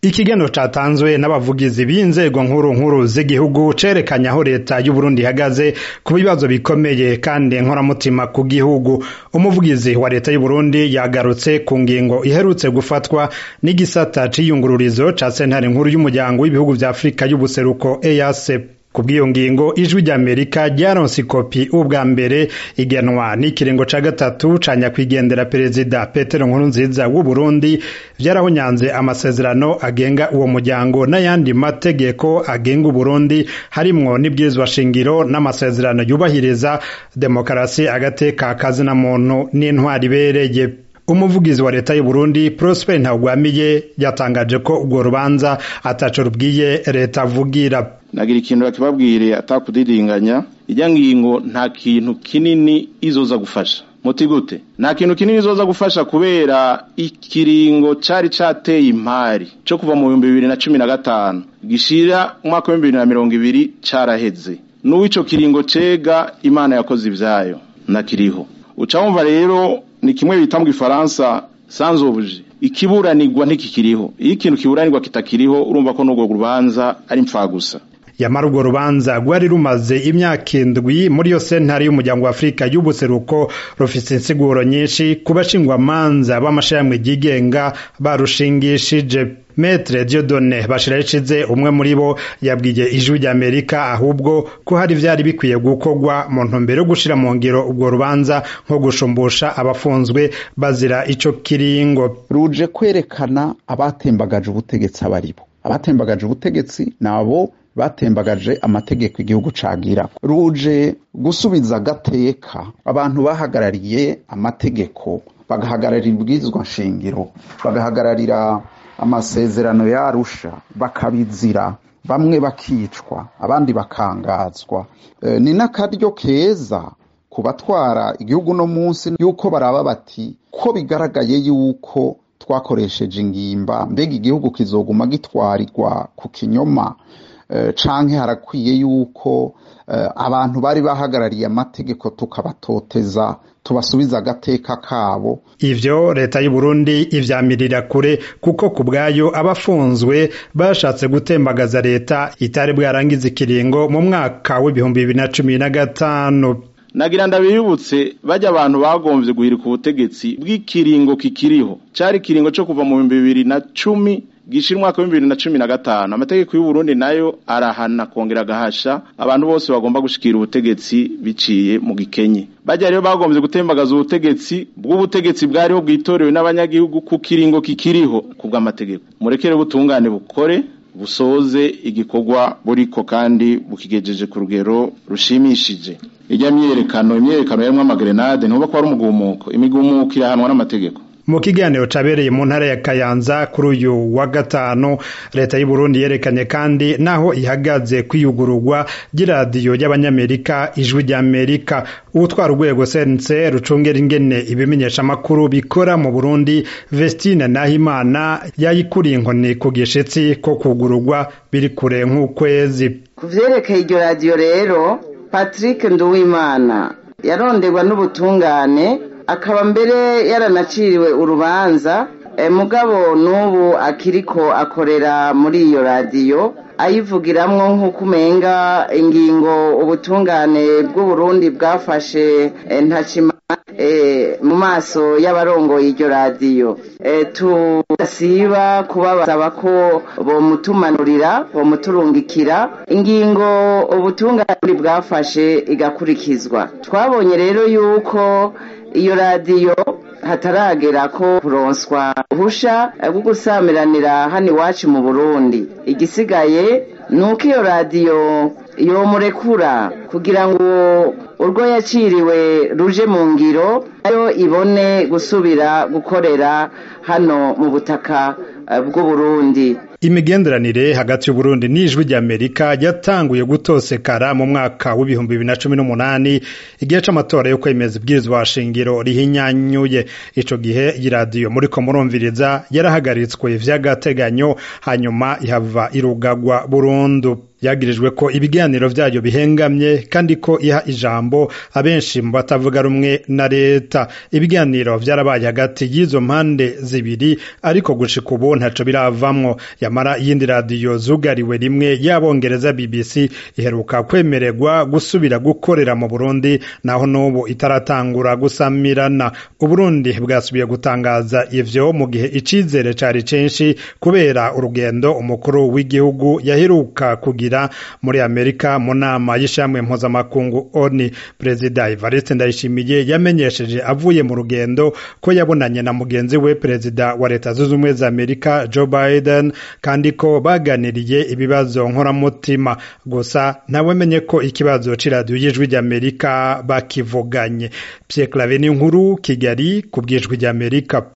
Ikiganiro catanzwe n'abavugizi b'inzego nkuru nkuru z'igihugu cerekanye aho leta y'Uburundi ihagaze ku bibazo bikomeye kandi nkoramutima ku gihugu. Umuvugizi wa leta y'Uburundi yagarutse ku ngingo iherutse gufatwa n'igisata c'iyungururizo ca sentare nkuru y'umuryango w'ibihugu vya Afurika y'ubuseruko EAC. Kubw'iyo ngingo ijwi ry'Amerika ryaronse ikopi ubwa mbere igenwa n'ikiringo ca gatatu ca nyakwigendera perezida Petero Nkurunziza w'Uburundi vyarahonyanze amasezerano agenga uwo muryango n'ayandi mategeko agenga Uburundi harimwo n'ibwirizwa shingiro n'amasezerano yubahiriza demokarasi agateka kazina muntu n'intwari ibereye. Umuvugizi wa leta y'Uburundi Prosper Ntagwamiye yatangaje ko urwo rubanza ataco rubwiye leta avugira. nagira ikintu bakibabwire atakudidinganya ijya ngingo nta kintu kinini izoza gufasha muti gute nta kintu kinini izoza gufasha kubera ikiringo cari cateye impari co kuva mu bihumbi bibiri na cumi na gatanu gishira umwaka w'ibihumbi bibiri na mirongo ibiri caraheze n'uw'ico kiringo cega imana yakoze ivyayo nakiriho uca wumva rero ni kimwe bita mu gifaransa sanzobuje ikiburanirwa ntikikiriho iyo ikintu kiburanirwa kitakiriho urumva ko n'urwo rubanza ari mpfagusa yamara urwo rubanza rwari rumaze imyaka indwi muri yo sentare y'umuryango wa afurika y'ubuseruko rufise insiguro nyinshi ku bashingwamanza b'amashirahamwe ryigenga barushingishije Metre Dieudonne Bashirayicize umwe muri bo yabwiye ijwi ry'Amerika ahubwo ko hari vyari bikwiye gukorwa mu ntumbero yo gushira mu ngiro ubwo rubanza nko gushumbusha abafunzwe bazira ico kiringo ruje kwerekana abatembagaje ubutegetsi abaribo abatembagaje ubutegetsi nabo batembagaje amategeko igihugu cagira ruje gusubiza agateka abantu bahagarariye amategeko bagahagararira ibwirizwa nshingiro bagahagararira amasezerano yarusha bakabizira bamwe bakicwa abandi bakangazwa e, ni n'akaryo keza ku batwara igihugu no munsi yuko baraba bati ko bigaragaye yuko twakoresheje ingimba mbega igihugu kizoguma gitwarirwa ku kinyoma canke harakwiye yuko abantu bari bahagarariye amategeko tukabatoteza tubasubiza agateka kabo ivyo leta y'u Burundi ivyamirira kure kuko ku bwayo abafunzwe bashatse gutembagaza leta itari bwarangiza ikiringo mu mwaka w'ibihumbi bibiri na cumi na gatanu nagira ndabiyibutse bajya abantu bagomvye guhirika ubutegetsi bw'ikiringo kikiriho cari ikiringo co kuva mu bihumbi bibiri na cumi gishira umwaka w'ibihumbi bibiri na cumi na gatanu amategeko y'uburundi nayo arahana kongera agahasha abantu bose bagomba gushikira ubutegetsi biciye mu gikenye bajya rero bagombye gutembagaza ubutegetsi bw'ubutegetsi bwariho bwitorewe n'abanyagihugu ku kiringo kikiriho ku bw'amategeko murekere butungane bukore busoze igikorwa buriko kandi bukigejeje ku rugero rushimishije ijya myiyerekano imyiyerekano yarimwo amagrenade ntuba ko ari umugumuko imigumuko irahanwa n'amategeko mu kiganiro cabereye mu ntara ya Kayanza kuri uyu wa gatanu leta y'u Burundi yerekanye kandi naho ihagaze kwiyugururwa ry'iradiyo y'abanyamerika ijwi ry'Amerika utwara urwego sense rucungera ingene ibimenyesha amakuru bikora mu Burundi Vestine Nahimana yayikuriye inkoni ku gishitsi ko kugururwa biri kure nk'ukwezi ku vyerekeye iryo radiyo rero Patrick Nduwimana yaronderwa n'ubutungane akaba mbere yaranaciriwe urubanza mugabo n'ubu akiriko akorera muri iyo radiyo ayivugiramwo nk'uko umenga ingingo ubutungane bw'uburundi bwafashe ntacima mu maso y'abarongoye iryo radiyo tudasiba kubabasaba ko bomutumanurira bomuturungikira ingingo ubutungane bwafashe igakurikizwa twabonye rero yuko iyo radiyo hataragera ko kuronswa uhusha bwo gusamiranira hano iwacu mu burundi igisigaye ni uko iyo radiyo yomurekura kugira ngo urwo yaciriwe ruje mu ngiro nayo ibone gusubira gukorera hano mu butaka bw'uburundi imigenderanire hagati y'uburundi n'ijwi ry'amerika yatanguye gutosekara mu mwaka w'ibihumbi bibiri na cumi n'umunani igihe c'amatora yo kwemeza ibwirizwa shingiro rihinyanyuye ico gihe iyi radiyo muriko murumviriza yarahagaritswe vy'agateganyo hanyuma ihava irugagwa burundu yagirijwe ko ibiganiro vyayo bihengamye kandi ko iha ijambo abenshi mu batavuga rumwe na leta ibiganiro vyarabaye hagati y'izo mpande zibiri ariko gushika ubu ntaco biravamwo yamara iyindi radiyo zugariwe rimwe y'abongereza BBC iheruka kwemererwa gusubira gukorera mu Burundi naho n'ubu itaratangura gusamirana Uburundi bwasubiye gutangaza ivyo mu gihe icizere cari censhi kubera urugendo umukuru w'igihugu yaheruka kugira muri Amerika mu nama y'ishamwe mpuzamakungu ONU Perezida Evariste Ndayishimiye yamenyesheje avuye mu rugendo ko yabonanye na mugenzi we Perezida wa Leta Zunze Ubumwe za Amerika Joe Biden kandi ko baganiriye ibibazo nkoramutima gusa ntawamenye ko ikibazo c'iradiyo y'ijwi ry'Amerika bakivuganye Pierre Claver ni nkuru Kigali ku bw'ijwi ry'Amerika